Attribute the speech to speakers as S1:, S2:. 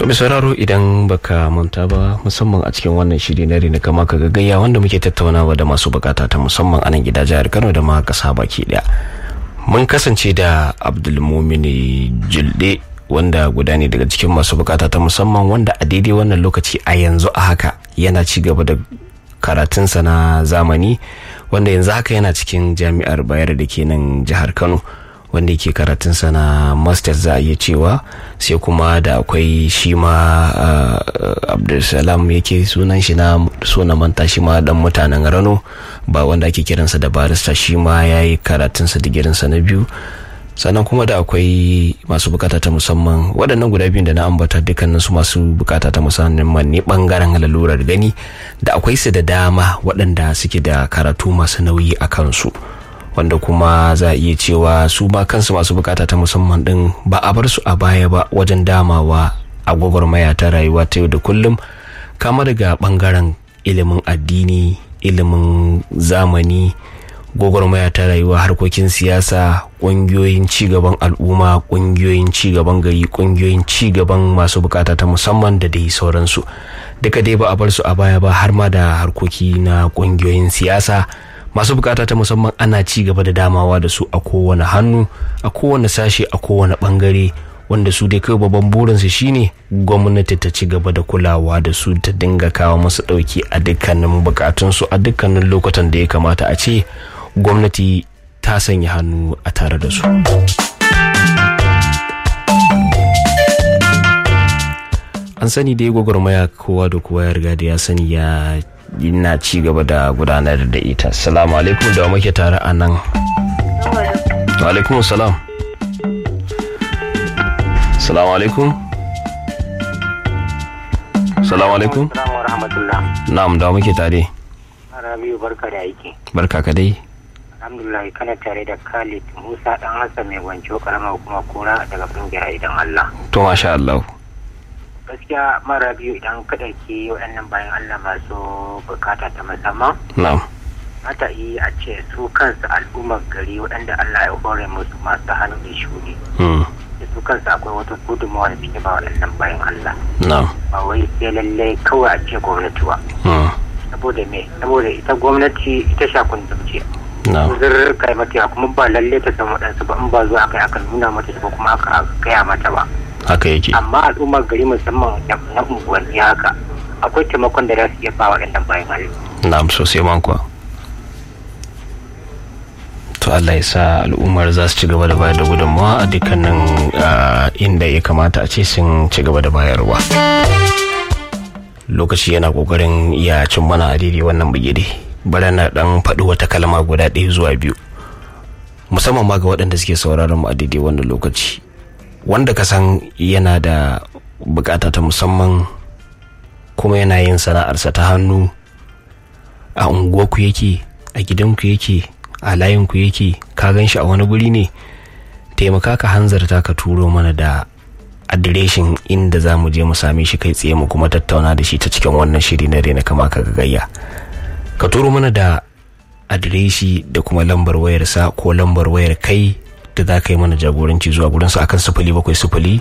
S1: To sauraro idan baka manta ba musamman a cikin wannan shiri na rina kama ka gagaya wanda muke tattaunawa da masu bukata ta musamman a nan gida jihar Kano da ma kasa baki daya. Mun kasance da Abdulmumini Julde wanda guda ne daga cikin masu bukata ta musamman wanda a daidai wannan lokaci a yanzu a haka yana ci gaba da karatunsa na zamani wanda yanzu haka yana cikin jami'ar bayar da ke nan jihar Kano. wanda yake karatunsa na masters za a iya cewa sai kuma da akwai shi ma abdulsalam yake sunan shi na suna manta shi ma dan mutanen rano ba wanda ake kiransa da barista shi ma ya yi karatunsa digirinsa na biyu sannan kuma da akwai masu bukata ta musamman waɗannan guda biyun da na ambata dukkanin su masu bukata ta musamman ne bangaren lalurar gani da akwai su da dama waɗanda suke da karatu masu nauyi a kansu wanda kuma za a iya cewa su ma kansu masu bukata ta musamman din ba a bar su a baya ba wajen damawa a gwagwarmaya ta rayuwa ta yau da kullum kama daga bangaren ilimin addini ilimin zamani gwagwarmaya ta rayuwa harkokin siyasa ƙungiyoyin cigaban al'umma ƙungiyoyin cigaban gari ƙungiyoyin cigaban masu bukata ta musamman da dai sauransu duka dai ba a bar su a baya ba har ma da harkoki na ƙungiyoyin siyasa masu bukata ta musamman ana ci gaba da damawa da su a kowane hannu a kowane sashe a kowane bangare wanda su dai kai babban burinsu shine gwamnati ta ci gaba da kulawa da su ta dinga kawo masu dauki a dukkanin bukatunsu a dukkanin lokutan da ya kamata a ce gwamnati ta sanya hannu a tare da su an sani dai gwagwarmaya kowa da kowa ya riga da ya sani ya na ci gaba da gudanar da ita salamu alaikum da muke tare a nan wa alaikum salam salamu alaikum salamu alaikum na'am da muke tare
S2: rabiu barka da aiki
S1: barka ka dai
S2: alhamdulillah kana tare da khalid musa dan hassan mai gwanco karamar kuma kura daga kungiyar idan allah
S1: to masha allah
S2: gaskiya mara biyu idan ka ɗauki waɗannan bayan Allah masu bukata ta musamman.
S1: Na'am.
S2: Mata yi a ce su kansu al'ummar gari waɗanda Allah ya hore musu masu hannu da shuni. Su kansu akwai wata gudunmawa da suke ba waɗannan bayan Allah.
S1: Na'am.
S2: Ba wai sai lallai kawai a ce gwamnati ba. Saboda me? Saboda ita gwamnati ita shakun ce. Zurr kai mata kuma ba lallai ta san waɗansu ba in ba zuwa aka aka nuna mata ba kuma aka gaya mata ba.
S1: haka yake
S2: amma al'ummar gari musamman na unguwanni haka akwai taimakon da za su iya ba waɗannan bayan Allah.
S1: na'am sosai man kuwa to Allah ya sa al'ummar za su ci gaba da bayar da gudunmawa a dukkanin inda ya kamata a ce sun ci gaba da bayarwa lokaci yana kokarin iya cin mana a daidai wannan bigire bari na dan faɗi wata kalma guda ɗaya zuwa biyu musamman ma ga waɗanda suke sauraron mu a daidai wannan lokaci wanda ka san yana da bukata ta musamman kuma yana yin sana'arsa ta hannu a unguwarku yake a gidanku yake a layinku yake ka gan shi a wani guri ne taimaka ka hanzarta ka turo mana da adireshin inda za mu je mu same shi kai tsaye mu kuma tattauna da shi ta cikin wannan shiri na rena kama ka gayya ka turo mana da adireshi da kuma lambar wayarsa ko lambar wayar kai da za ka yi mana jagoranci zuwa gurinsa akan sifili bakwai sifili